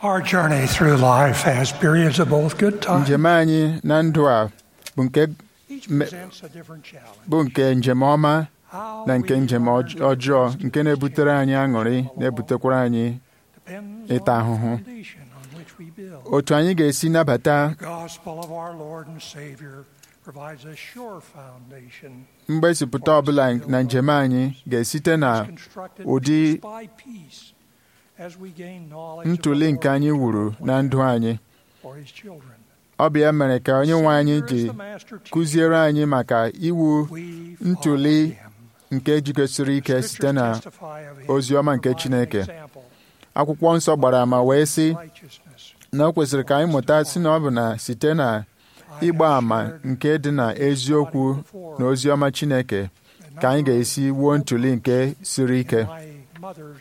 Our journey through life has periods of both good times. njem anyị na ndụ a bụ nke Each me- presents a different challenge. bụ nke njem ọma How na nke we njem will ọj- ọjọọ nke na-ebutere anyị aṅụrị na-ebutekwara anyị depends ịta on the ahụhụ. foundation on which we build. otu anyị ga-esi nabata The gospel of our Lord and Savior provides a sure foundation mgbesipụta ọbụla na njem anyị ga-esite na constructed ụdị piece by piece as we gain knowledge of ntụli the nke Lord anyị wuru na ndụ anyị for His children. ọ bụ ya mere ka onye nwe anyị Savior is ji the master teacher. kụziere anyị maka iwu We ntụli follow him. nke jikọsiri ike site na Scriptures testify of him, ozi ọma nke providing Chineke. example akwụkwọ nsọ gbara ama wee sị of righteousness. na o kwesịrị ka anyị mụta si na ọ bụ na site na I ịgba have ama shared nke dị na eziokwu before na ozi ọma Chineke ka anyị ga-esi wuo ntụli nke siri ike in my mother's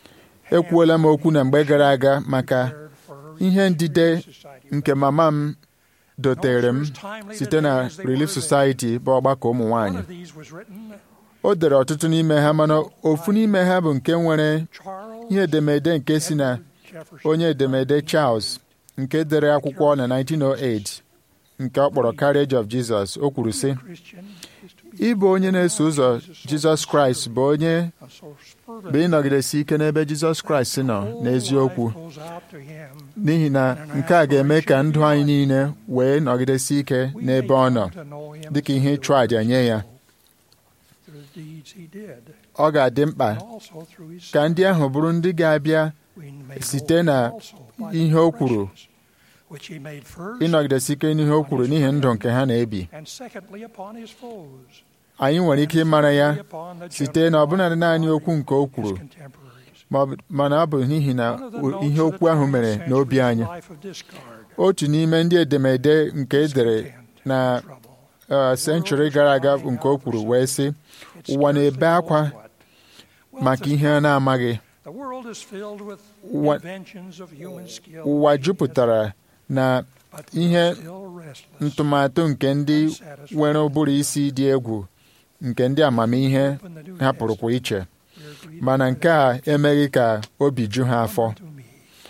ekwuola m okwu na mgbe gara aga maka prepared for her ihe ndide society. nke mama m dotere m site na Relief Society bụ ọgbakọ ụmụ One nwanyị of these was written, o dere ọtụtụ n'ime ha mana ofu n'ime ha bụ nke nwere Charles ihe edemede nke si na Edward Jefferson. onye edemede Charles nke dere akwụkwọ na 1908 nke ọ kpọrọ Carriage of Jesus o kwuru sị Christian is to be ịbụ onye na-eso ụzọ Jizọs Kraịst bụ onye a so fervent. bụ ịnọgidesi ike n'ebe Jizọs Kraịst nọ n'eziokwu Whole life goes out to him. n'ihi na nke a ga-eme ka ndụ anyị niile wee nọgidesi ike We n'ebe may ọ nọ come to know him dịka ihe ịchụ àjà nye ya through the deeds he did, ọ ga-adị mkpa and also through his ka ndị ahụ bụrụ ndị ga-abịa We may site know na him also by the ihe o kwuru impressions which he made first, ịnọgidesi ike n'ihe o kwuru n'ihi ndụ nke ha na-ebi and secondly upon his foes, anyị nwere ike ịmara ya thirdly upon the site na ọbụnadị naanị gentle okwu nke o his kwuru contemporaries. ma ọ bụ- mana ọ bụ n'ihi na One of the o- notes ihe of the okwu ahụ 20th mere century n'obi is anyị life of discard, otu n'ime ndị edemede nke edere discontent, na trouble. uh, senchuri gara aga nke o kwuru wee sị It ụwa na-ebe scarcely akwa knows what. Wealth maka is ihe a na-amaghị The world is filled with Ụwa- inventions of human skill, ụwa jupụtara na but ihe still restless, ntụmatụ nke ndị unsatisfied. nwere ụbụrụ isi dị egwu nke ndị amamihe Open the New hapụrụkwa iche Testament. We are greeted mana with nke a emeghị ka obi ju ha afọ "Come to me.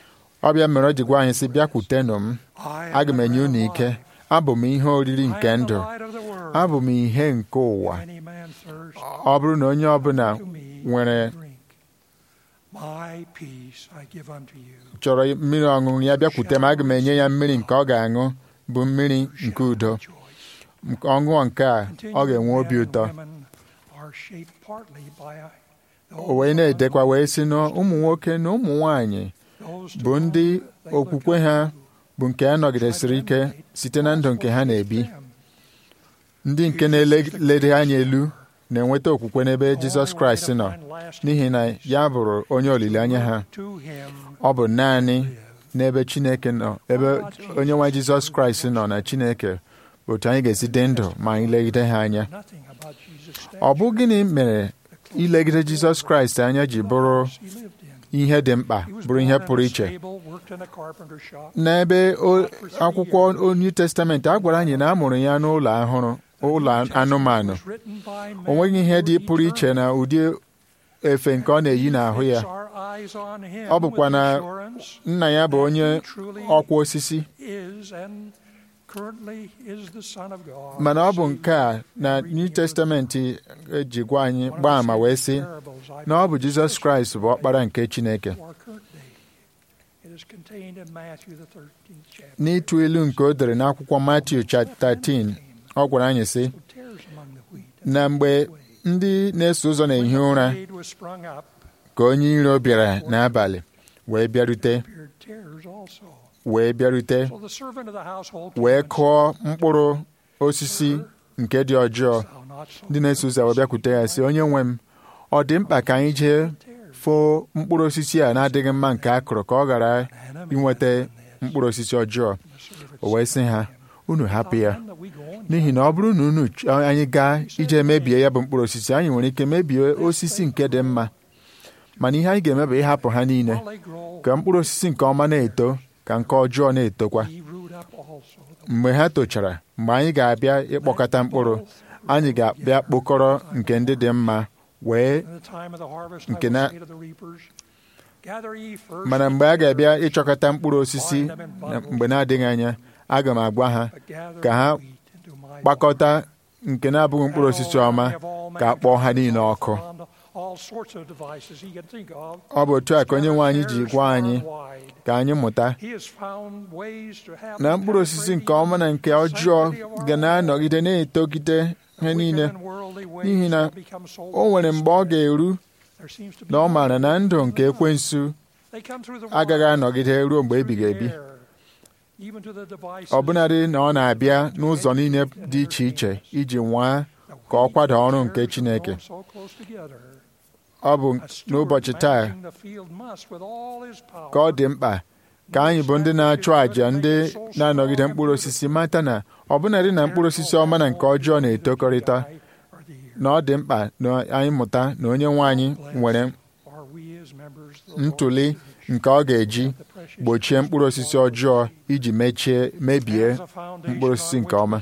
ọ bịa mere o ji gwa anyị sị bịakwutenụ m I am aga m the enye bread unu of ike life. abụ m ihe oriri I nke am the ndụ light of the world. abụ m ihe nke ụwa If any man thirst, ọ bụrụ na onye ọbụla to me nwere drink. My peace I give unto you. chọrọ mmiri ọṅụṅụ ya bịakwute m aga m enye ya mmiri nke ọ ga-aṅụ bụ mmiri nke udo Rejoice. Nke ọṅụṅụ nke a ọ ga-enwe obi Men and ụtọ women are shaped partly by o wee na-edekwa wee sị na ụmụ nwoke na ụmụ nwanyị those to bụ ndị whom they look okwukwe up ha to. bụ nke a nọgidesiri ike site na ndụ nke ha na-ebi ndị nke na-elede anya elu na-enweta okwukwe n'ebe Jizọs Kraịst nọ n'ihi na ya bụrụ onye olileanya ha To him ọ bụ naanị n'ebe Chineke nọ ebe onye nwe Jizọs Kraịst nọ na Chineke bụ otu anyị ga-esi dị ndụ ma anyị legide ha anya nothing about Jesus' ọ bụ gịnị mere ilegide Jizọs Kraịst anya ji bụrụ he lived in. ihe dị mkpa He was bụrụ ihe born in pụrụ a iche stable, worked in a carpenter shop. n'ebe o- akwụkwọ New Testament a gwara anyị na a mụrụ ya n'ụlọ ahụrụ ụlọ anụmanụ Was written by o nweghị men ihe who dị were pụrụ iche na ụdị efe nke ọ na-eyi n'ahụ ya Fix our eyes on him Ọ bụkwa with na assurance nna ya bụ onye ọkwa osisi is and currently is the Son of God. mana ọ bụ nke a na New Testament eji gwa anyị gbaa ama wee sị na ọ bụ Jizọs Kraịst bụ ọkpara nke Chineke For our current day. It is contained in Matthew the 13th chapter. n'ịtụ ilu nke o dere n'akwụkwọ Matiu chapter 13 ọ gwara anyị sị So tares among the wheat. na mgbe ndị na-eso ụzọ na-ehi ụra When the shade was sprung up, ka onye iro bịara n'abalị wee bịarute appeared tares also. wee bịarute So the servant of the household came wee and kụọ mkpụrụ osisi nke dị ọjọọ said, "Thou not so ndị na-eso ụzọ wee bịakwute ya sị onye nwe m ọ dị mkpa ka anyị jee foo mkpụrụ osisi a na-adịghị mma nke a kụrụ ka ọ ghara inweta mkpụrụ osisi ọjọọ o wee sị ha unu hapụ ya Then that we go on n'ihi na ọ bụrụ na unu ch- anyị gaa ije mebie ya bụ mkpụrụ osisi anyị nwere ike mebie osisi nke dị mma mana ihe anyị ga-eme bụ ịhapụ ha niile while they grow, ka mkpụrụ osisi nke ọma na-eto ka nke ọjọọ na-etokwa ye root up also the mgbe ha tochara mgbe anyị ga-abịa ịkpọkọta mkpụrụ anyị ga-abịa kpokọrọ nke ndị dị mma wee In the time of the harvest, Nke I will na- say to the reapers, Gather ye first mana mgbe a ga-abịa ịchọkọta mkpụrụ osisi na mgbe na-adịghị anya aga m agwa ha but gather ka ha the wheat into my kpakọta nke na-abụghị mkpụrụ osisi ọma ka a kpọọ ha niile ọkụ All sorts of devices he can think of. ọ bụ otu a ka onye nwe anyị ji gwa anyị ka anyị mụta He has found ways to have na mkpụrụ osisi nke ọma na nke ọjọọ ga na-anọgide na-etogide ihe niile n'ihi na o nwere mgbe ọ ga-eru na ọ maara na ndụ nke ekwensu agaghị anọgide ruo mgbe ebighị ebi ọbụnadị na ọ na-abịa n'ụzọ niile dị iche iche iji nwaa ka ọ kwada ọrụ nke Chineke ọ bụ n'ụbọchị taa ka ọ dị mkpa ka anyị bụ ndị na-achụ àjà ndị na-anọgide mkpụrụ osisi mata na ọbụnadị na mkpụrụ osisi ọma na nke ọjọọ na-etokọrịta na ọ dị mkpa na anyị mụta na onye nwe anyị nwere ntụli nke ọ ga-eji gbochie mkpụrụ osisi ọjọọ iji mechie mebie mkpụrụ osisi nke ọma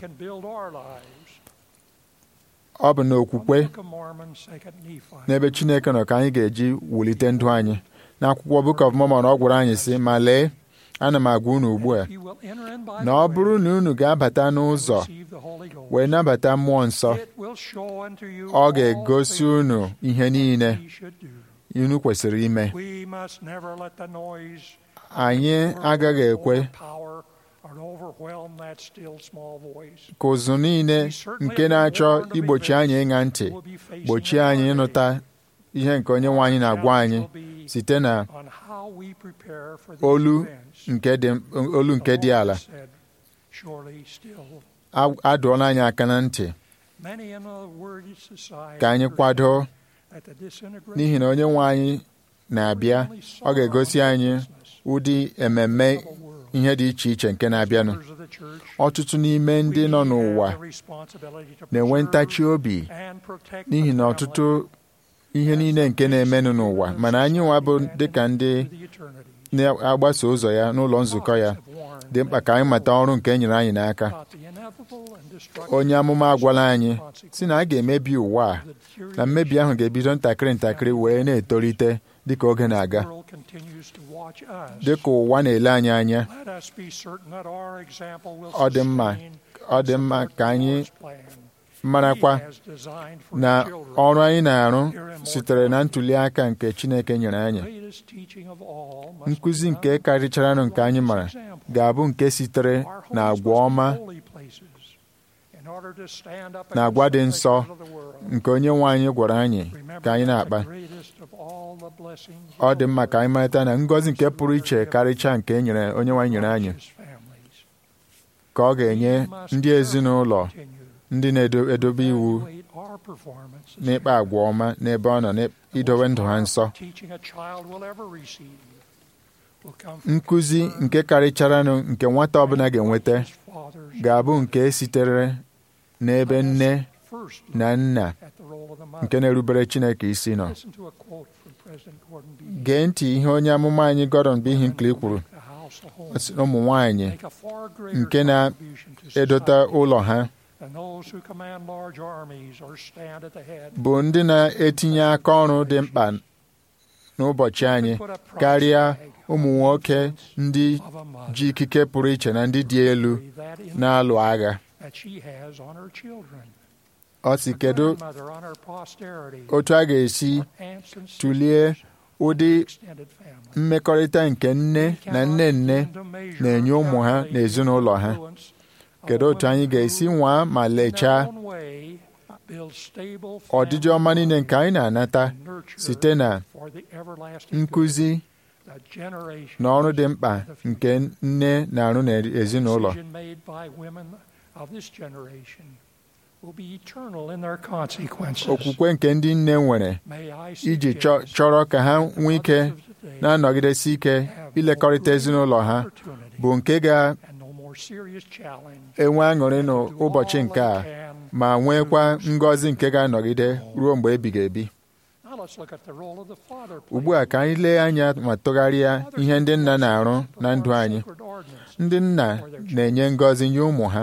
ọ bụ n'okwukwe n'ebe Chineke nọ ka anyị ga-eji wulite ndụ anyị n'akwụkwọ Book of Mormon ọ gwara anyị sị ma lee ana m agwa unu ugbu a na ọ bụrụ na unu ga-abata n'ụzọ wee nabata mmụọ nsọ ọ ga-egosi unu ihe niile unu kwesịrị ime anyị agaghị ekwe ka ụzụ niile nke na-achọ igbochi anyị ịṅa ntị gbochie anyị ịnụta ihe nke onye nwe anyị na-agwa anyị site na olu nke dị olu nke dị ala adụọla anyị aka na ntị ka anyị kwado n'ihi na onye nwe anyị na-abịa ọ ga-egosi anyị ụdị ememme ihe dị iche iche nke na-abịanụ ọtụtụ n'ime ndị nọ n'ụwa na-enwe ntachi obi n'ihi na ọtụtụ ihe niile nke na-emenụ n'ụwa mana anyị nwa bụ dịka ndị na-agbaso ụzọ ya n'ụlọ nzukọ ya dị mkpa ka anyị mata ọrụ nke e nyere anyị n'aka onye amụma agwala anyị si na a ga-emebi ụwa a na mmebi ahụ ga-ebido ntakịrị ntakịrị wee na-etolite dịka oge na-aga dịka ụwa na-ele anyị anya ọ dị mma ọ dị mma ka anyị marakwa na ọrụ anyị na-arụ sitere na ntuli aka nke Chineke nyere anyị nkụzi nke karịcharanụ nke anyị mara ga-abụ nke sitere na agwa ọma na agwa dị nsọ nke onye nwe anyị gwara anyị ka anyị na-akpa ọ dị mma ka anyị marịta na ngọzi nke pụrụ iche karịchaa nke e nyere onye nwe anyị nyere anyị ka ọ ga-enye ndị ezinụlọ ndị na-edobe iwu n'ịkpa agwa ọma n'ebe ọ nọ n'idowe ndụ ha nsọ nkụzi nke karịcharanụ nke nwata ọbụla ga-enweta ga-abụ nke sitere n'ebe nne na nna nke na-erubere Chineke isi nọ gee ntị ihe onye amụma anyị Gordon B. Hinckley kwuru ụmụ nwanyị nke na-edote ụlọ ha bụ ndị na-etinye aka ọrụ dị mkpa n'ụbọchị anyị karịa ụmụ nwoke ndị ji ikike pụrụ iche na ndị dị elu na-alụ agha ọ si kedu otu a ga-esi tụlie ụdị mmekọrịta nke nne na nne nne na-enye ụmụ ha na ezinụlọ ha kedu otu anyị ga-esi nwaa ma lechaa ọdịdị ọma niile nke anyị na-anata site na nkụzi na ọrụ dị mkpa nke nne na-arụ n'ezinụlọ okwukwe nke ndị nne nwere iji chọrọ ka ha nwee ike na-anọgidesi ike ilekọrịta ezinụlọ ha bụ nke ga-enwe aṅụrị n'ụbọchị nke a ma nwekwa ngọzi nke ga-anọgide ruo mgbe ebighị ebi ugbu a ka anyị lee anya ma tụgharịa ihe ndị nna na-arụ na ndụ anyị ndị nna na-enye ngọzi nye ụmụ ha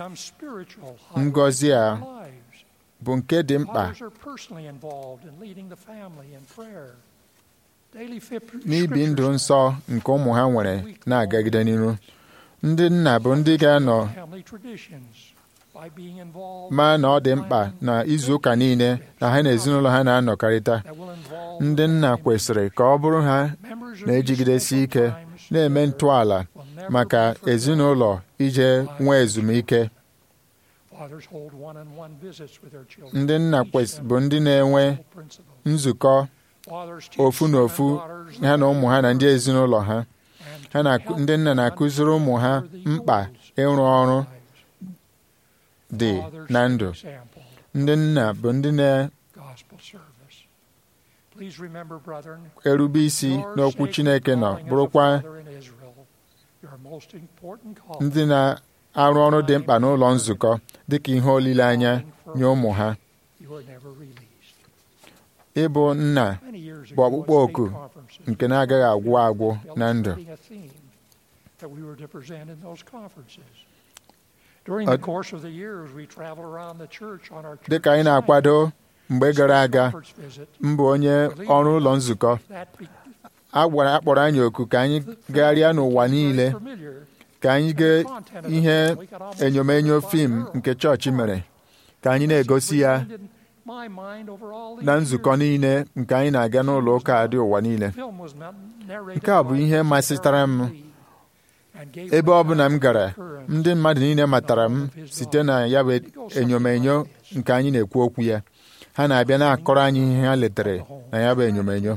ngọzi a bụ nke dị mkpa daily fip- n'ibi ndụ scriptures nsọ nke ụmụ ha nwere na-agagide n'iru ndị nna bụ ndị ga-anọ family traditions by being involved maa na ọ dị mkpa na izu ụka niile na ha na ezinụlọ ha na-anọkarịta that will involve ndị nna kwesịrị ka ọ bụrụ ha members of na-ejigidesi these ike special times na-eme ntọala will never maka be forgotten. ezinụlọ ije nwee ezumike Fathers hold one-on-one visits with their children. ndị nna Teach kwes- them bụ ndị na-enwe principles. nzukọ Fathers teach ofu na sons ofu and daughters ha na ụmụ ha na ndị ezinụlọ ha and ha na help ndị nna them na-akụziri ụmụ ha understand the mkpa goals ịrụ ọrụ of lives. dị Fathers na set ndụ example, ndị nna bụ ndị gospel service. Please remember, brethren, na-erube isi your n'okwu sacred Chineke nọ calling as a bụrụkwa father in Israel, your most important calling, ndị na-arụ ọrụ dị mkpa n'ụlọ nzukọ dịka ihe olileanya nye ụmụ ha you were never released. ịbụ nna Many years bụ ago, ọkpụkpọ at oku state conferences, nke na-agaghị agwụ agwụ na ndụ illustrating a theme that we were to present in those conferences. During Uh, the course of the years, we traveled around the church on our church dịka anyị na-akwado mgbe gara aga conference visit. mbụ onye ọrụ ụlọ nzukọ That be- a gwara akpọrọ anyị oku ka anyị gagharịa n'ụwa niile familiar ka anyị gee ihe enyomenyo fim nke chọọchị mere ka anyị na-egosi ya na nzukọ niile nke anyị na-aga n'ụlọ ụka dị ụwa niile nke a bụ ihe masịtara m ebe ọ bụla m gara ndị mmadụ niile matara m site na ya bụ enyomenyo nke anyị na-ekwu okwu ya ha na-abịa na-akọrọ anyị ihe ha letere na ya bụ enyomenyo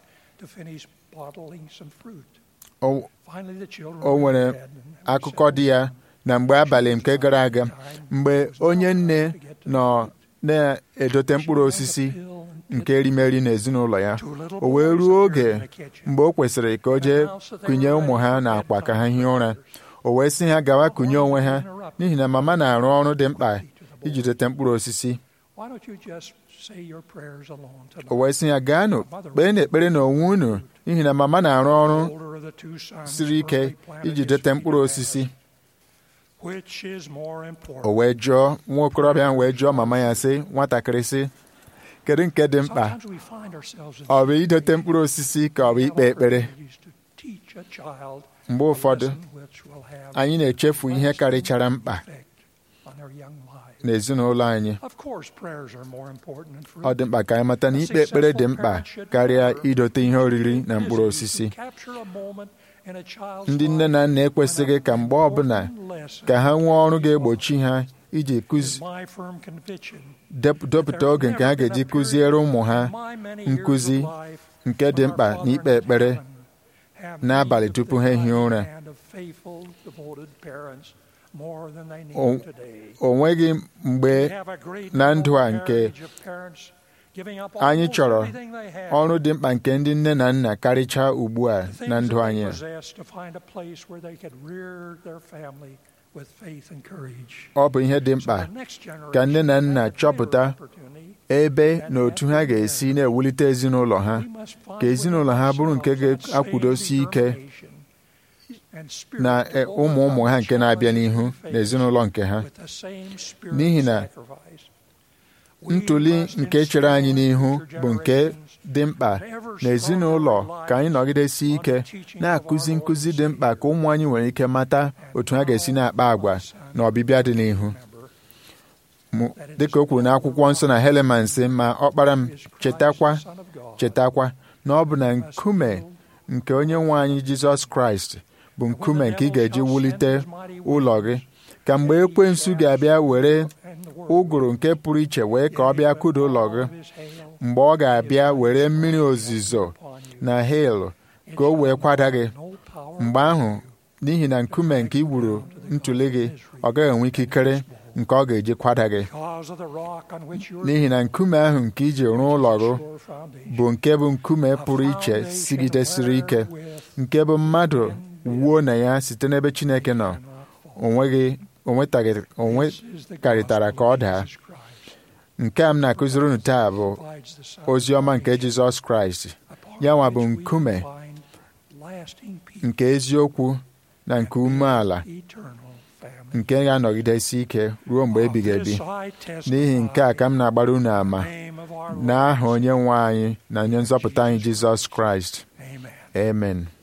o o nwere akụkọ dị ya na mgbe abalị nke gara aga mgbe onye nne nọ na-edote mkpụrụ osisi nke erimeri n'ezinụlọ ya o wee ruo oge mgbe o kwesịrị ka o jee kụnye ụmụ ha n'akwa ka ha hie ụra o wee sị ha gawa kụnye onwe ha n'ihi na mama na-arụ ọrụ dị mkpa iji dote mkpụrụ osisi o wee sị ya gaanụ kpee n'ekpere n'onwe unu n'ihi na mama na-arụ ọrụ siri ike iji dote mkpụrụ osisi o wee jụọ nwa okorobịa ahụ wee jụọ mama ya sị nwatakịrị sị kedu nke dị mkpa ọ bụ idote mkpụrụ osisi ka ọ bụ ikpe ekpere mgbe ụfọdụ anyị na-echefu ihe karịchara mkpa n'ezinụlọ anyị ọ dị mkpa ka anyị mata na ikpe ekpere dị mkpa karịa idote ihe oriri na mkpụrụ osisi ndị nne na nna ekwesịghị ka mgbe ọbụla ka ha nwee ọrụ ga-egbochi ha iji depụta oge nke ha ga-eji kụziere ụmụ ha nkụzi nke dị mkpa na ikpe ekpere n'abalị tupu ha ehie ụra o nweghị mgbe na ndụ a nke anyị chọrọ ọrụ dị mkpa nke ndị nne na nna karịchaa ugbu a na ndụ anyị ọ bụ ihe dị mkpa ka nne na nna chọpụta ebe na otu ha ga-esi na-ewulite ezinụlọ ha ka ezinụlọ ha bụrụ nke ga-akwụdosi ike na ụmụ ụmụ ha nke na-abịa n'ihu na ezinụlọ nke ha n'ihi na ntụli nke chere anyị n'ihu bụ nke dị mkpa na ezinụlọ ka anyị nọgidesi ike na-akụzi nkụzi dị mkpa ka ụmụ anyị nwere ike mata otu ha ga-esi na-akpa agwa na ọbịbịa dị n'ihu dịka o kwuru n'akwụkwọ nsọ na Heleman sị ma ọkpara m chetakwa chetakwa na ọ bụ na nkume nke onye nwe anyị Jizọs Kraịst bụ nkume nke ị ga-eji wulite ụlọ gị ka mgbe ekwensu ga-abịa were ụgụrụ nke pụrụ iche wee ka ọ bịa kụda ụlọ gị mgbe ọ ga-abịa were mmiri ozizo na hil ka o wee kwada gị mgbe ahụ n'ihi na nkume nke iwuru ntụli gị ọ gaghị enwe ikikere nke ọ ga-eji kwada gị n'ihi na nkume ahụ nke iji rụọ ụlọ gị bụ nke bụ nkume pụrụ iche sigidesiri ike nke bụ mmadụ wuo na ya site n'ebe Chineke nọ onweghị onwekarịtara ka ọ daa nke a m na-akụziri unu taa bụ ozi ọma nke Jizọs Kraịst ya nwa bụ nkume nke eziokwu na nke umeala family. nke ga-anọgidesi ike ruo mgbe ebighị ebi Of this I testify n'ihi nke a ka m na-agbara unu ama in the name of our Lord. n'aha onye nwe anyị na onye nzọpụta anyị jizọs kraịst Amen. amen